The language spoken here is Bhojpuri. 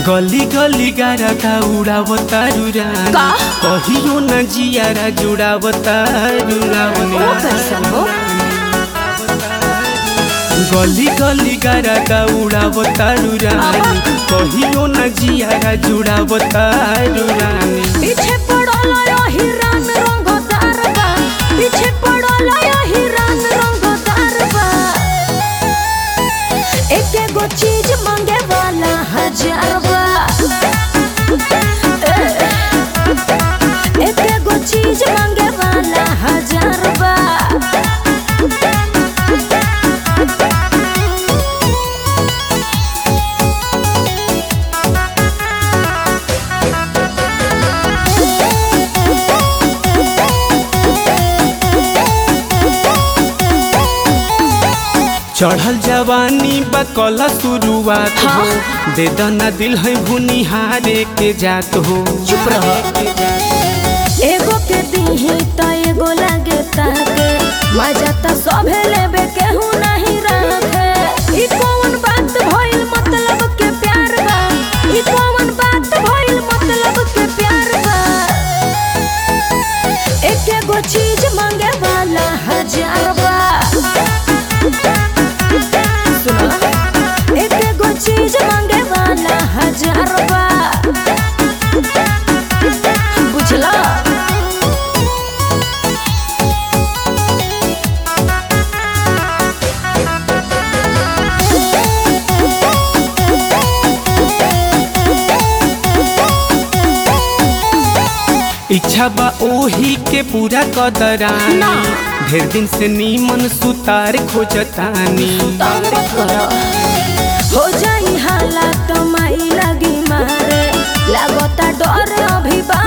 गली गली गारता उड़ावता रुरानी का? कहियो न जियारा जुड़ावता रुरानी वो कैसन हो गली गली गारता उड़ावता रुरानी कहियो न जियारा जुड़ावता रुरानी पीछे पड़ल हिरान रंगदार बा पीछे पड़ल हिरान रंगदार बा एक एगो चीज मांगे वाला हजार बा ए, एक एगो चीज मांगे वाला हजार बा चढ़ल जवानी बकला शुरुआत हो दे दना दिल है भुनिहारे के जात हो चुप रह एगो के दीही त एगो लागे ताके मजा त सभे लेबे केहू नहीं रखे ई कौन बात भइल मतलब के प्यार बा ई कौन बात भइल मतलब के प्यार बा एक एगो चीज मांगे वाला हजार बा सुना एक एगो चीज मांगे वाला हजार बा बुझला इच्छा बा ओही के पूरा कदरानी ना। ढेर दिन से नीमन सुतार खोजतानी तंग मत करो हो जाई हालात माई लगी मारे लागता डर अभी बा